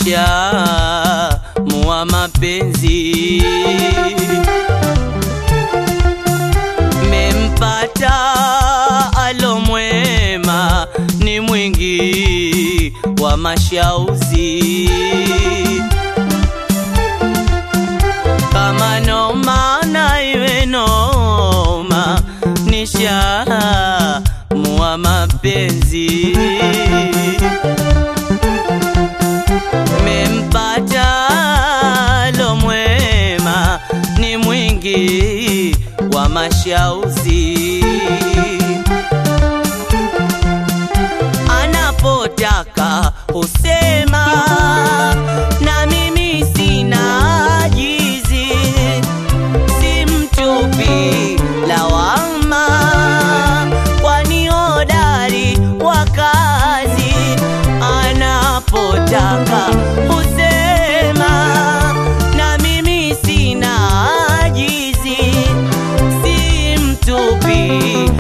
nishamua mapenzi mempata alomwema ni mwingi wa mashauzi kama noma na iwe noma nishamua mapenzi mempata lomwema ni mwingi wa mashauzi anapotaka husema na mimi sina ajizi si mtupi lawama kwani hodari wa kazi anapotaka husema na mimi sina ajizi si mtupi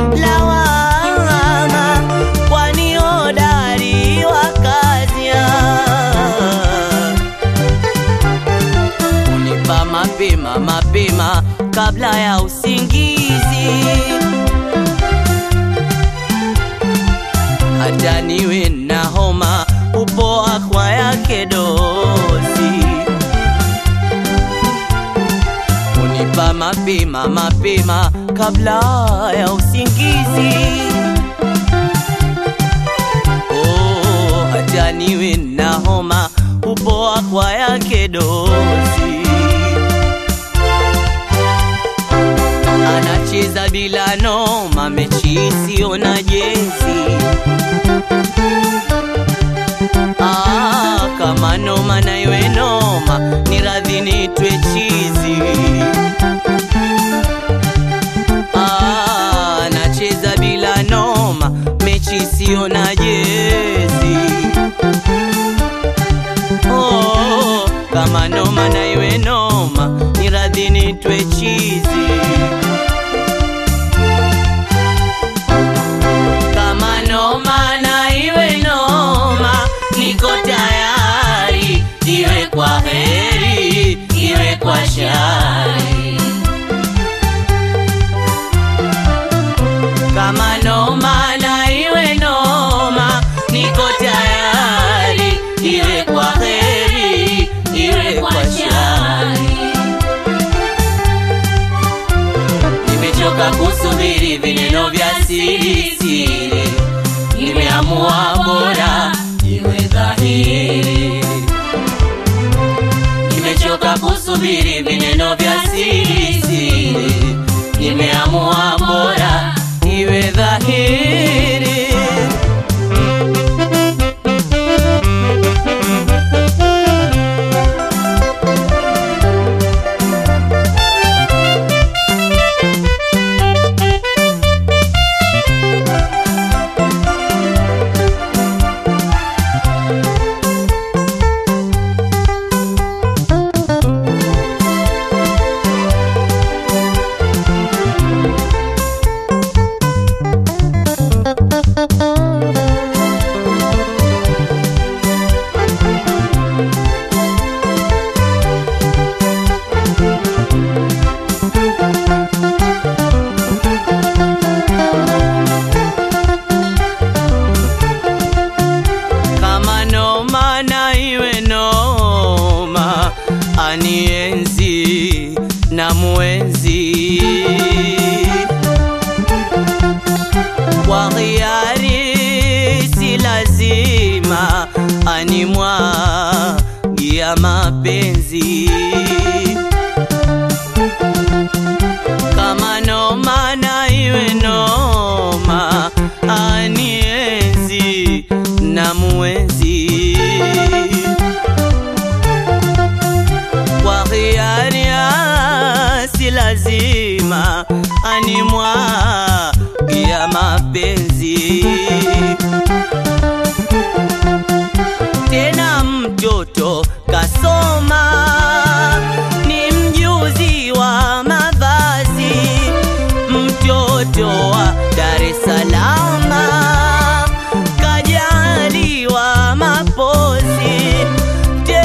lawama kwani hodari wa kazi unipa mapema mapema kabla ya usingizi hata niwe na homa upoa kwa yake dozi unipa mapema mapema kabla ya usingizi oh, hata niwe na homa upoa kwa yake dozi anacheza bila noma mechi isiyo na jezi ah, kama noma na iwe noma ni radhi nitwe chizi ah, anacheza bila noma mechi isiyo na jezi oh, kama noma na iwe noma ni radhi nitwe chizi kama noma na iwe noma niko tayari iwe kwa heri iwe kwa shari kama noma na iwe noma niko tayari iwe kwa heri iwe kwa shari nimechoka kusubiri vineno vya siri siri nimeamua bora iwe dhahiri nimechoka kusubiri vineno vya siri siri nimeamua bora iwe dhahiri kama noma na iwe noma anienzi na mwenzi kwa hiari si lazima animwagia mapenzi kama noma na iwe noma anienzi na mwenzi kwa hiari si lazima animwagia mapenzi tena mtoto kasoma ni mjuzi wa mavazi mtoto wa Dar es Salaam kajaliwa mapozi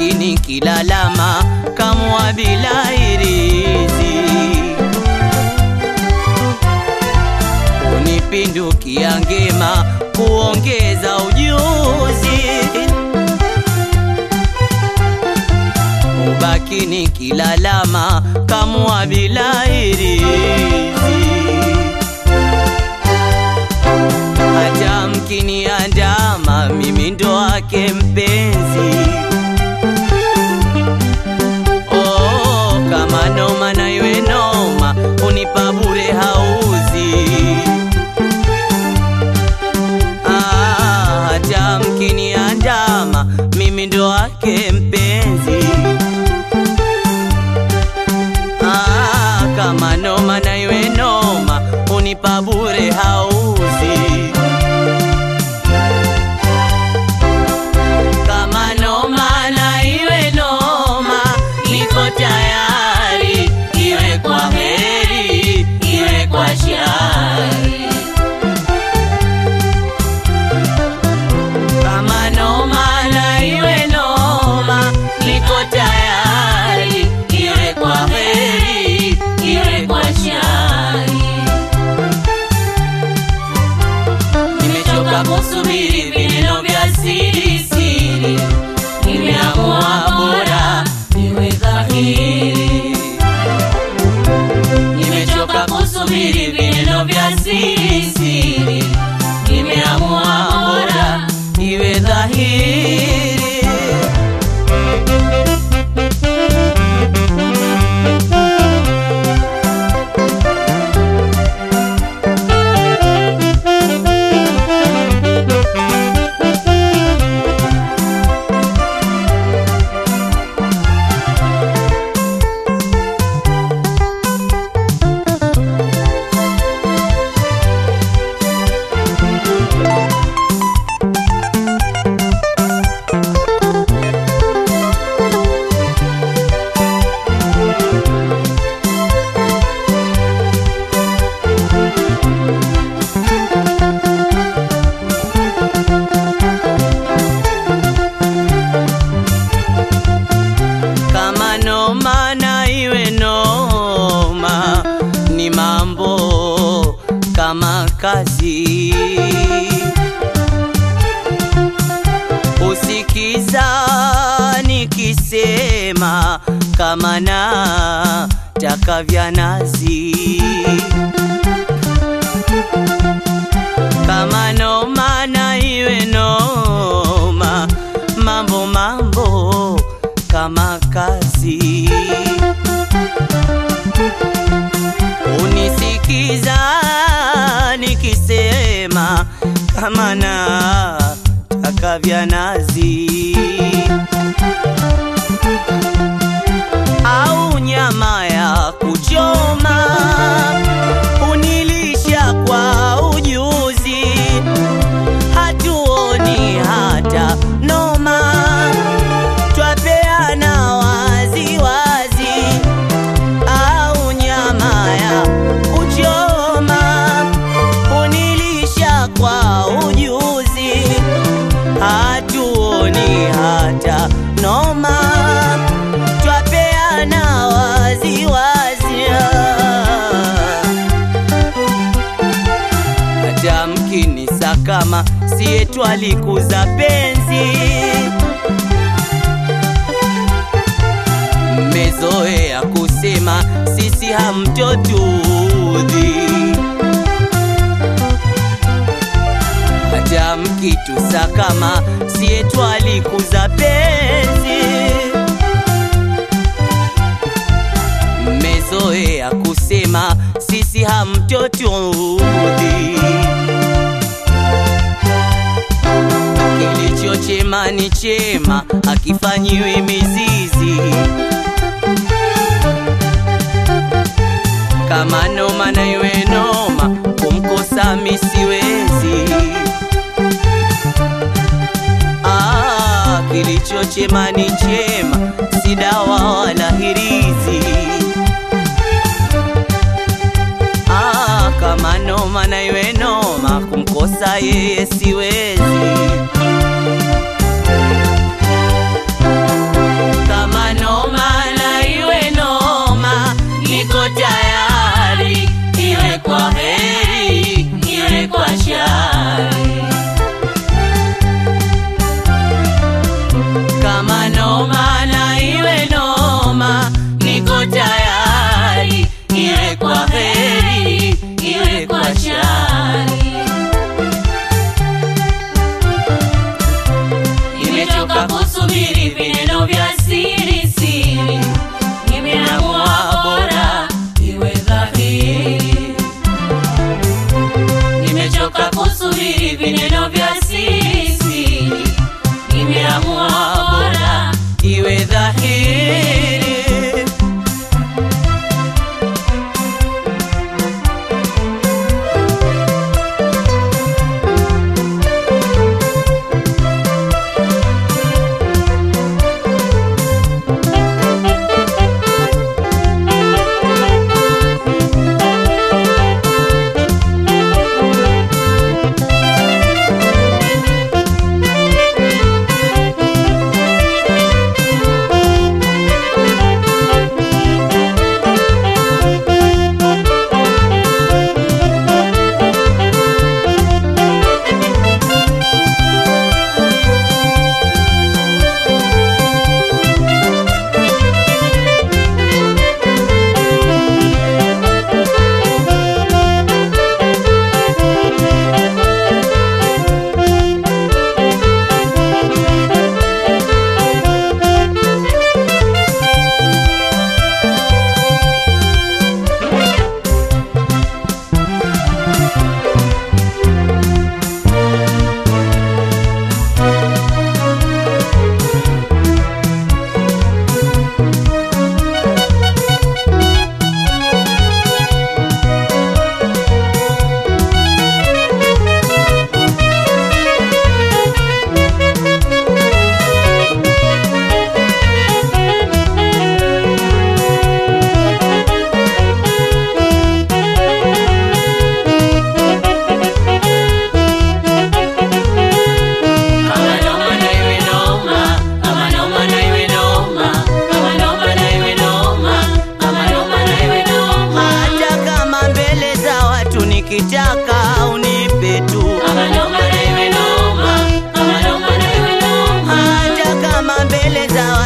ubaki nikilalama kamwa bila irizi unipindukia ngema kuongeza ujuzi ubaki nikilalama kamwa bila irizi hata mkiniandama mimi ndo wake mpenzi oh, kama noma na iwe noma unipa bure hauzi ah, hata mkiniandama mimi ndo wake mpenzi ah, kama noma na iwe noma unipa bure hauzi kama noma na iwe noma, niko tayari, iwe kwa heri, iwe kwa shari. Kama noma na iwe noma, niko tayari, iwe kwa heri, iwe kwa shari. Nimechoka kusubiri vineno vya siri siri, nimeamua bora niwe dhahiri. Nimechoka kusubiri vineno vya siri siri, nimeamua bora iwe dhahiri. kama noma na iwe noma, ni mambo kama kazi. Usikiza nikisema kama na taka vya nazi kama noma na iwe noma, mambo mambo kama kazi. Unisikiza nikisema kama na taka vya nazi au nyama ya kuchoma unilisha kwa ujuzi, hatuoni hata noma, twapeana wazi wazi, au nyama ya kuchoma unilisha kwa ujuzi, hatuoni hata noma, twapeana wazi wazi hata mkinisa kama siye twalikuza penzi, mmezoea kusema sisi hamtotudhi, hata mkitusa kama siye twalikuza penzi, mmezoea kusema sisi hamtotudhi. Kilicho chema ni chema, akifanyiwi mizizi. Kama noma na iwe noma, kumkosa mi siwezi. Ah, kilicho chema ni chema, si dawa wala hirizi. Ah, kama noma na iwe noma, kumkosa yeye siwezi.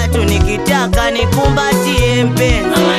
watu nikitaka nikumbatie mpenzi